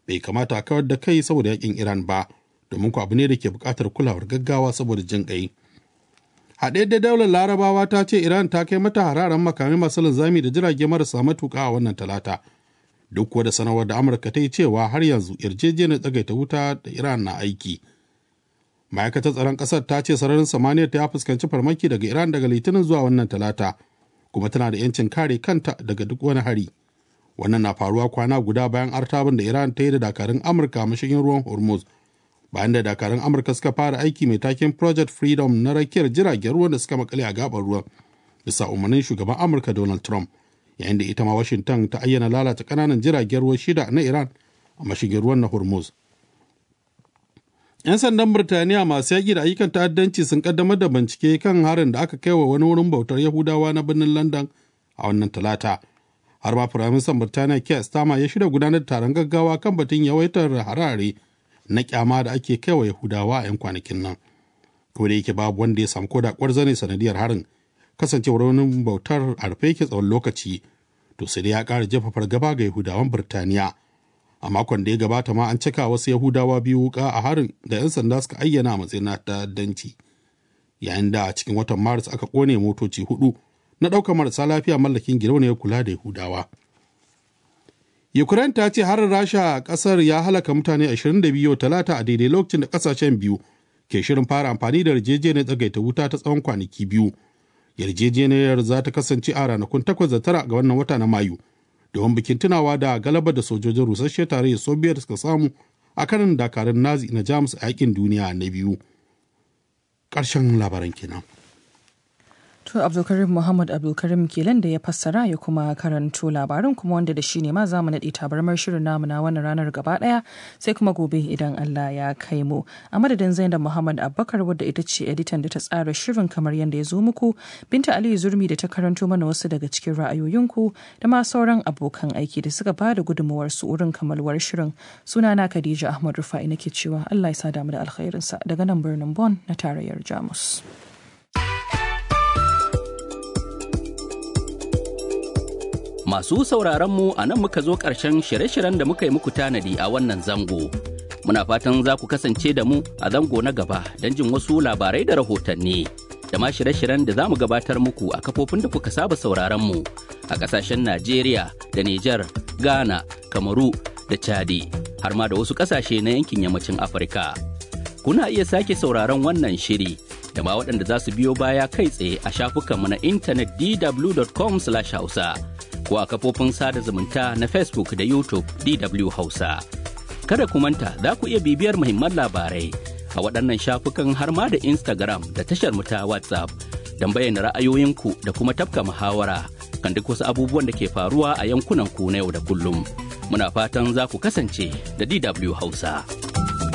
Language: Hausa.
bai kamata a kawar da kai saboda yakin iran ba domin ku abu ne da ke buƙatar kulawar gaggawa saboda jin ƙai haɗe da daular larabawa ta ce iran ta kai mata hararen makamai masu linzami da jirage marasa matuƙa a wannan talata duk kuwa da sanarwar da amurka ta yi cewa har yanzu yarjejeniyar tsagaita wuta da iran na aiki ma'aikatar tsaron ƙasar ta ce sararin samaniya ta fuskanci farmaki daga iran daga litinin zuwa wannan talata kuma tana da yancin kare kanta daga duk wani hari wannan na faruwa kwana guda bayan artabin da iran ta yi da dakarun amurka mashigin ruwan hormuz bayan da dakarun amurka suka fara aiki mai taken project freedom na rakiyar jiragen ruwan da suka makale a gabar ruwan bisa umarnin shugaban amurka donald trump yayin da ita ma washington ta ayyana lalata kananan jiragen ruwa shida na iran a mashigin ruwan na hormuz 'yan sandan birtaniya masu yaƙi da ayyukan ta'addanci sun kaddamar da bincike kan harin da aka kai wa wani wurin bautar yahudawa na birnin london a wannan talata har ma firaministan birtaniya keir starmer ya shirya gudanar da taron gaggawa kan batun yawaitar harare na kyama da ake kai wa yahudawa a 'yan kwanakin nan ko da yake babu wanda ya samu koda kwarzane sanadiyar harin kasancewar wani bautar a rufe yake tsawon lokaci to sai dai ya ƙara jefa fargaba ga yahudawan birtaniya a makon da ya gabata ma an cika wasu yahudawa biyu wuka a harin da 'yan sanda suka ayyana a matsayin na ta'addanci yayin da a cikin watan maris aka kone motoci hudu na ɗaukar marasa lafiya mallakin gidauniyar kula da yahudawa ukraine ta ce harin rasha a ƙasar ya halaka mutane 22 talata a daidai lokacin da ƙasashen biyu ke shirin fara amfani da yarjejeniyar tsagaita wuta ta tsawon kwanaki biyu yarjejeniyar za ta kasance a ranakun 8 da tara ga wannan wata na mayu domin bikin tunawa da galabar da sojojin rusasshe tarayyar soviet suka samu a kanin dakarun nazi na jamus a yakin duniya na biyu ƙarshen labaran kenan. To Abdulkarim Muhammad Abdulkarim kelan da ya fassara ya kuma karanto labarin kuma wanda da shi ne ma zamu naɗe tabarmar shirin namu na wannan ranar gaba ɗaya sai kuma gobe idan Allah ya kai mu. A madadin Zainab Muhammad Abubakar wadda ita ce editan da ta tsara shirin kamar yadda ya zo muku Binta Aliyu Zurmi da ta karanto mana wasu daga cikin ra'ayoyinku da ma sauran abokan aiki da suka bada gudunmawar su wurin kamalwar shirin. Sunana Khadija Ahmad Rufa'i nake cewa Allah ya sa damu da alkhairinsa daga nan birnin Bon na tarayyar Jamus. Masu sauraron mu a nan muka zo ƙarshen shirye-shiryen da muka yi muku tanadi a wannan zango. Muna fatan za ku kasance da mu a zango na gaba don jin wasu labarai da rahotanni. Da ma shirye-shiryen da za mu gabatar muku a kafofin da kuka saba sauraron mu a ƙasashen Najeriya da Nijar, Ghana, Kamaru da Chadi, har ma da wasu ƙasashe na yankin yammacin Afirka. Kuna iya sake sauraron wannan shiri da ma waɗanda za su biyo baya kai tsaye a shafukanmu na intanet dw.com/hausa. ko a kafofin sada zumunta na Facebook da YouTube DW Hausa. Kada ku manta za ku iya bibiyar muhimman labarai a waɗannan shafukan har ma da Instagram da tashar mu ta WhatsApp don bayyana ra'ayoyinku da kuma tafka muhawara kan duk wasu abubuwan da ke faruwa a yankunan ku na yau da kullum. Muna fatan za ku kasance da DW Hausa.